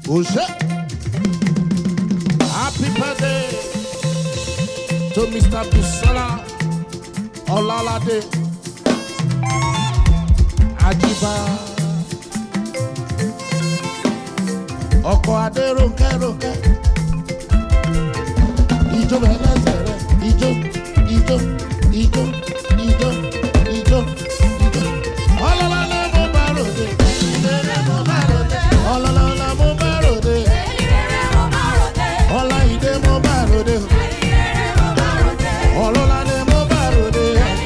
Ose. Happy birthday to Mr. Busola Olalade Ajiba. Ọkọ̀ Adéròǹkẹ́ Ròǹkẹ́. Ijó bẹ̀ lẹ́sẹ̀ rẹ̀. Ijó, ijó, ijó, ijó, ijó, ijó. Ọlọ́lá mo bá ròde. Ọlọ́lá mo bá ròde. Ọlá ìdè mo bá ròde. Ọlọ́lá ni mo bá ròde.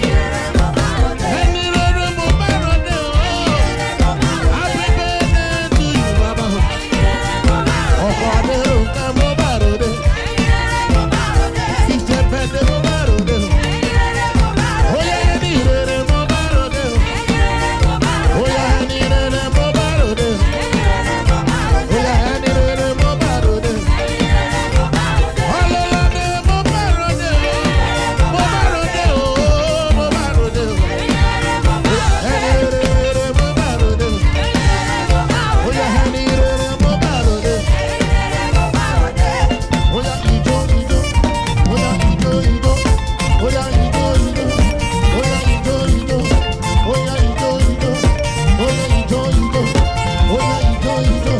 Ẹni rere mo bá ròde o. Happy birthday to you, baba. Ọkọ̀ Adéròǹkẹ́ mo bá ròde. Ìjẹ̀bẹ̀dẹ̀ mo bá ròde. Oyè ẹni rere mo bá ròde. Oyè ẹni rere mo bá ròde. Oyè ẹni rere mo bá ròde. Ọlọ́lá ni mo bá ròde o. Mo bá ròde o. Mo bá ròde o. Ẹni rere mo bá ròde o. Oyè ẹni rere mo bá ròde. Oya ijo ijo, oya ijo ijo, oya ijo ijo, oya ijo ijo, oya ijo ijo, oya ijo ijo, oya ijo ijo.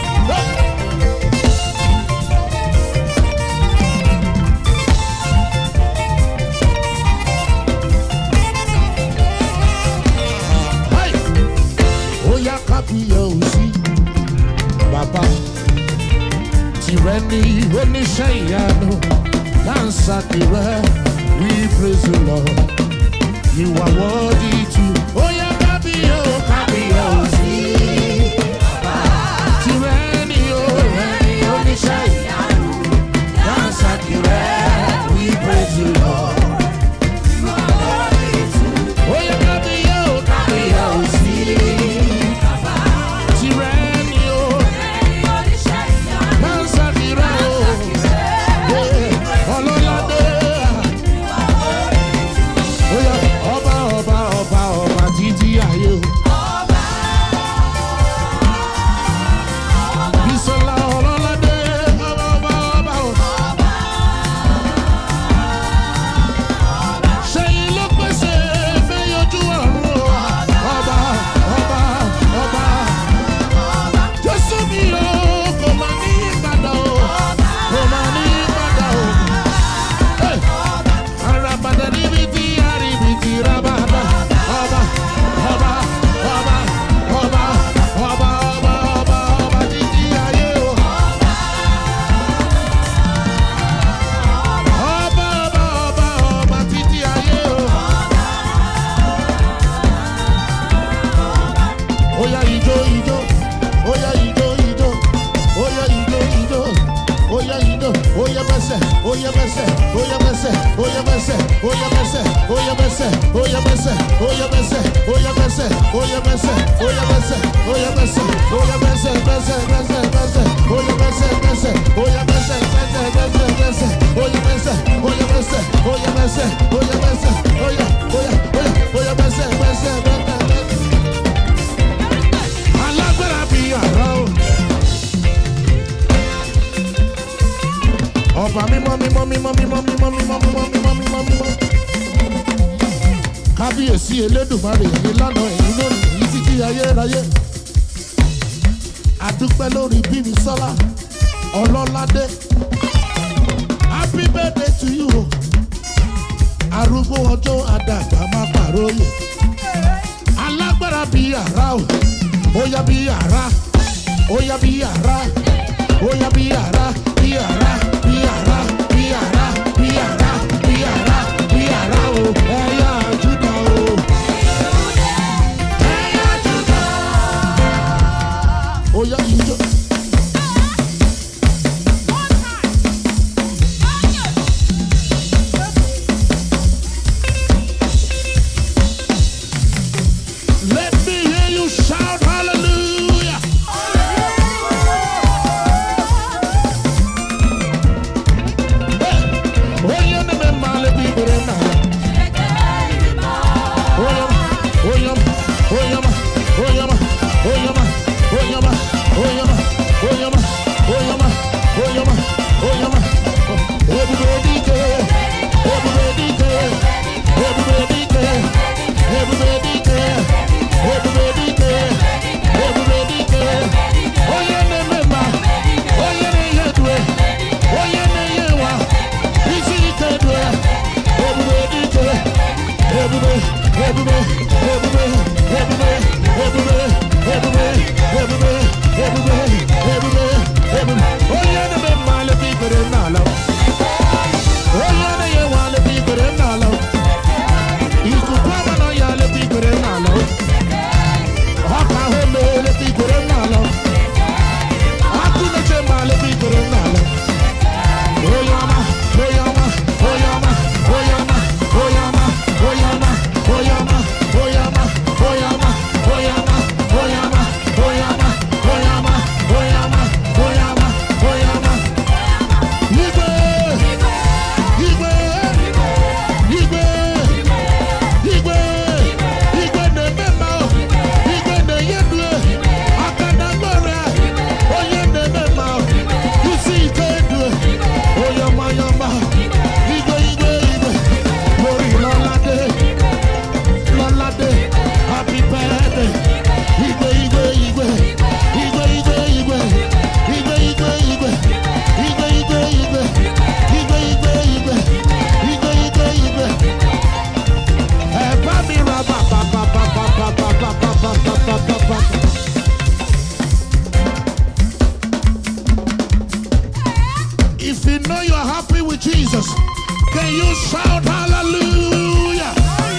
Hey! Oya kábíyọ̀ òsì, bàbá tìrẹ ní oníṣẹ́ ìyanu dáńsà tìrẹ we praise the lord you are worthy to. ó yá kábíyó kábíyó sí. tìrẹ ní oníṣẹ́ ìyanu dáńsà tìrẹ we praise the lord. ó yá kábíyó kábíyó sí. tìrẹ ní o dáńsà tìrẹ o. ọlọ́ládé. Oya ọba ọba ọba ọba títí ayé o. Bísọ́lá ọlọ́ládé ọba ọba ọba o. Ṣẹ́yìn ló pèsè fẹ́yọjú ọ̀run o. Ọba ọba ọba. Jésù mi o kò máa ní ìpadà o. Kò máa ní ìpadà o. Hey! Arabada níbití àríbití rabada. Ọba ọba ọba ọba ọba ọba ọba ọba títí ayé o. Ọba ọba ọba ọba títí ayé o. Oya ijó ijó, oya ijó ijó, oya ijó ijó, oya ijó, oya bẹsẹ̀, oya bẹsẹ̀, oya bẹsẹ̀, oya bẹsẹ̀, oya bẹsẹ̀, oya bẹsẹ̀, oya bẹsẹ̀, oya bẹsẹ̀, oya bẹsẹ̀, oya bẹsẹ̀, oya bẹsẹ̀, oya bẹsẹ̀, oya bẹsẹ̀, bẹsẹ̀, bẹsẹ̀, bẹsẹ̀, oya bẹsẹ̀, bẹsẹ̀, oya bẹsẹ̀, bẹsẹ̀, bẹsẹ̀, bẹsẹ̀, oya bẹsẹ̀, oya bẹsẹ̀, oya bẹsẹ̀, oya bẹsẹ̀, oya, oya, oya, oya bẹsẹ̀, bẹsẹ̀, bẹsẹ̀, bẹsẹ̀. Alágbára bí àrá o. Ọba mímọ́ mímọ́ mímọ́ mímọ́ mímọ́ mímọ́ mímọ́ mímọ́ mímọ́ mímọ́. Kábíyèsí Elédùmarè ẹ̀yin lánàá ẹ̀yin lónìí èyí títí ayérayé. Àdúpẹ́ lórí bíbí sọ́lá ọlọ́ládé. Happy birthday to you o. Arúgbó ọjọ́ àdàgbà máa pàróyè. Alágbára bí àrá o. Óyá bí àrá. Óyá bí àrá. Óyá bí àrá. Bí àrá. Bí àrá. Bí àrá. Bí àrá. Bí àrá. Bí àrá o. Ẹ̀yà Júdà o. Ẹ̀yà Júdà. Óyá ijó. Let me hear you shout hallelujah. Oye, no me male vivere nada. Oye, oye, oye, oye, oye, oye, oye, oye, Jesus. Can you shout hallelujah?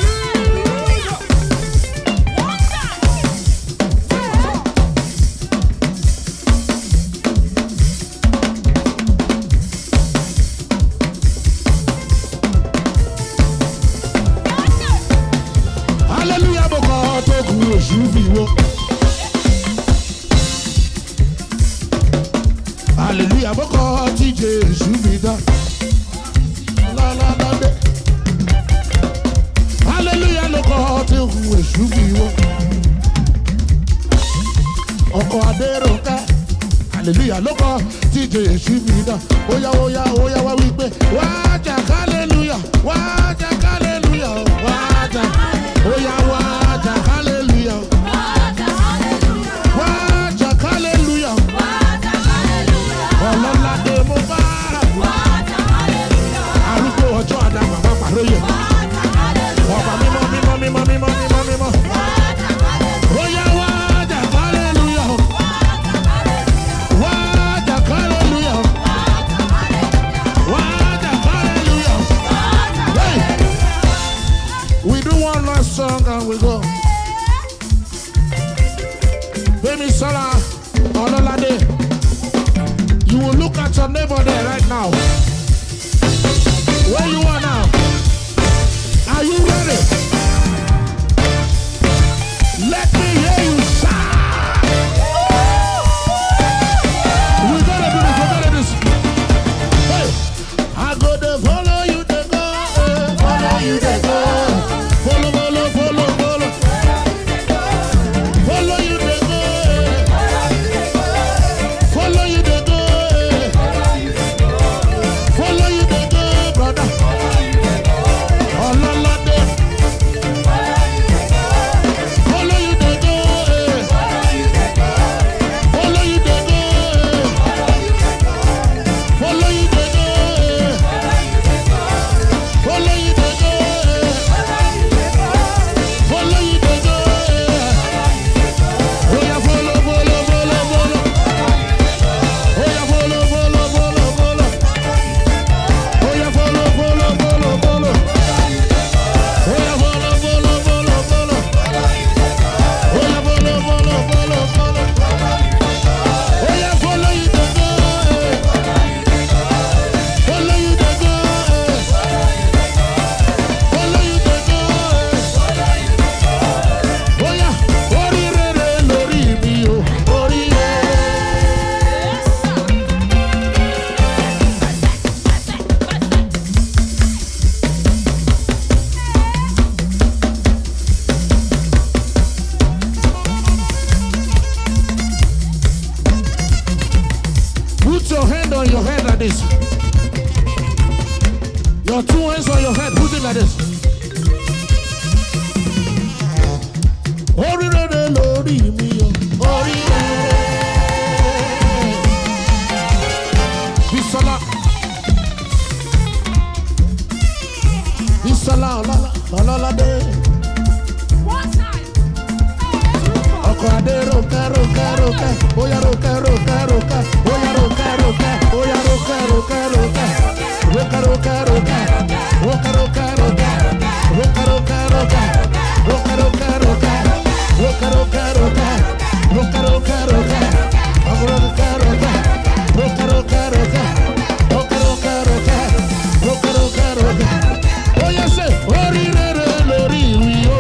Hallelujah, mo kọ́ tó kù oṣù fi wo. Hallelujah, mo kọ́ tí Jésù fi dá. Láláládé. Hallelujah, ló kọ́ tó kù oṣù fi wo. Ọkọ̀ Adéròkẹ́. Hallelujah, ló kọ́ tí Jésù fi dá. Óyá óyá óyá wá wípé wá jà hallelujah, wá jà hallelujah, wá jà. Óyá wá jà hallelujah, wá jà hallelujah. Ọlọ́ládé mo bá arúgbó ọjọ́ àdàmà má pàróyè. Ọba mímọ́ mímọ́ mímọ́ mímọ́ mímọ́ mímọ́. Óyá wá jà hallelujah, wá jà hallelujah, wá jà hallelujah. Hey! We do one last song and we go. Baby Sola, Ololade, you will look at your neighbor there right now. Where you are now? Are you ready? Let me hear you shout. We gotta do this, we gotta do this. Hey, I go to follow you to go, eh, follow you to go. Follow, follow, follow, follow. Follow you to go, eh. Follow you to go, eh. Follow you to go, brother. Ọlọ́ládé. Follow you to go, eh. Follow you to go, eh. Follow you to go, eh. Follow you to go, eh. Follow you to go, eh. Oya follow, follow, follow, follow. Oya follow, follow, follow, follow. Oya follow, follow, follow, follow. Oya follow, follow, follow, follow. Oya follow, follow, follow, follow. Oya follow you to go, eh. Follow you to go, eh. Follow you to go, eh. Oya, orí rere lórí mi o, orí rere. Put your hand on your head like this. Your two hands on your head, put it like this. Orí rere lórí mi o, orí rere. Bisola. Bisola ọlọ́lá ọlọ́ládé. Ọkọ̀ adé rókẹ́ rókẹ́ rókẹ́, bóyá rókẹ́ rókẹ́ rókẹ́, bóyá rókẹ́ rókẹ́, bóyá rókẹ́ rókẹ́ rókẹ́, rókẹ́ rókẹ́ rókẹ́, rókẹ́ rókẹ́ rókẹ́, rókẹ́ rókẹ́ rókẹ́, rókẹ́ rókẹ́ rókẹ́, rókẹ́ rókẹ́ rókẹ́, rókẹ́ rókẹ́ rókẹ́, ọkọ̀ rókẹ́ rókẹ́, rókẹ́ rókẹ́ rókẹ́, rókẹ́ rókẹ́ rókẹ́, rókẹ́ rókẹ́ rókẹ́. Bóyá ṣe orí rere lórí ìwì o.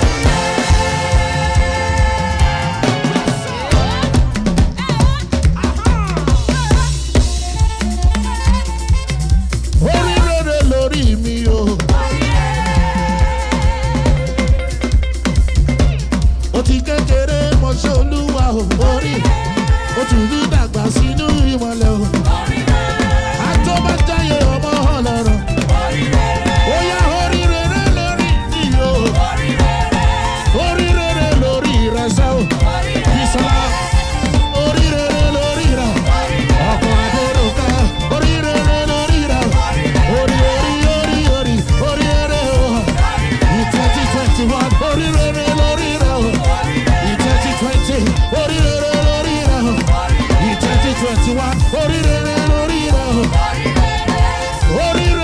orí rere lórí mi o. ó ti kékeré mọṣẹ́ olúwa o orí ó tún ní dàgbà sínú ìmọ̀lẹ̀ o. àtọ́bàjáyé ọmọ ọlọ́rọ̀ ó yá orí rere lórí mi o. orí rere lórí ìrẹsẹ̀ o. Bísọ́lá orí rere lórí rẹ̀ ọkọ̀ adéròkè orí rere lórí rẹ̀ orí orí orí orí orí rere o. ní twenty twenty one orí rere lórí rẹ̀ o. ní twenty twenty orí rere lórí rẹ̀ o. ní twenty twenty one orí rere lórí rẹ̀ o. orí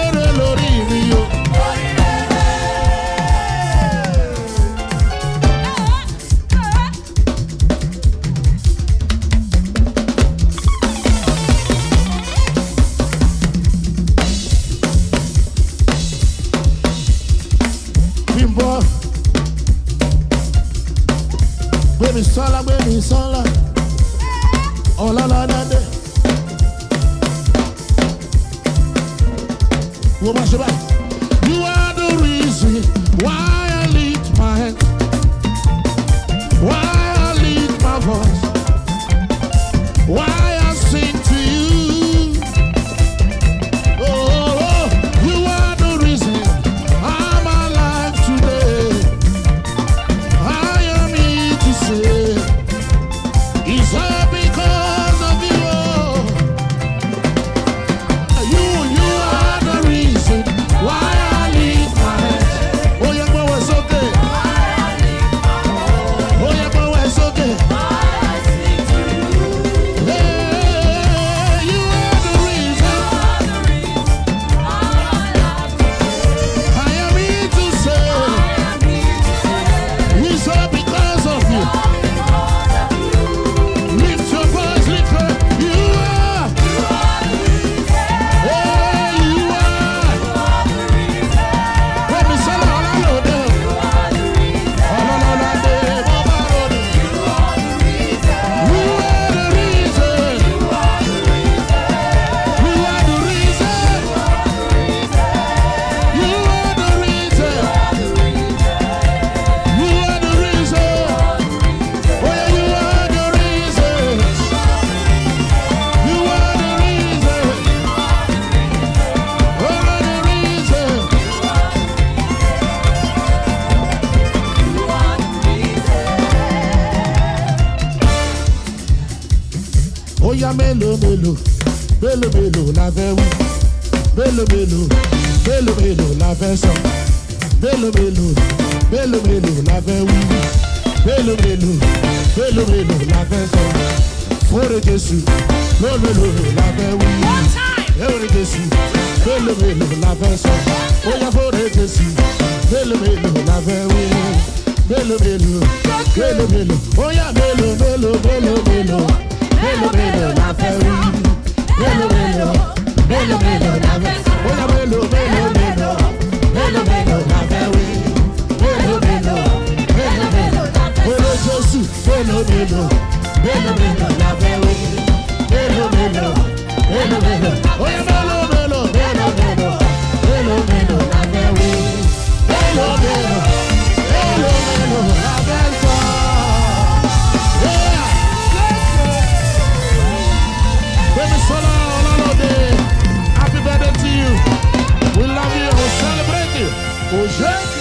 ó yá mélòó mélòó mélòó mélòó la fẹ́ wí mélòó mélòó mélòó mélòó la fẹ́ sọ mélòó mélòó mélòó mélòó la fẹ́ wí mélòó mélòó mélòó mélòó la fẹ́ sọ fúnre jésù mélòó mélòó la fẹ́ wí fúnre jésù mélòó mélòó la fẹ́ sọ ó yá fúnre jésù mélòó mélòó la fẹ́ wí mélòó mélòó mélòó mélòó ó yá mélòó mélòó mélòó mélòó mélòó mélòó la fẹ́ wí mélòó mélòó mélòó mélòó la fẹ́ sọ ó yá mélòó mélòó mélòó mélòó mélòó la fẹ́ wí mélòó mélòó mélòó mélòó Olo Jésù mélòó mélòó mélòó mélòó la fẹ́ wí mélòó mélòó mélòó mélòó ó yá mélòó mélòó mélòó mélòó mélòó mélòó la fẹ́ wí mélòó mélòó mélòó mélòó la fẹ́ sọ. Yeah. Baby Sola Olalode, happy birthday to you. We love you. We celebrate you. Oje.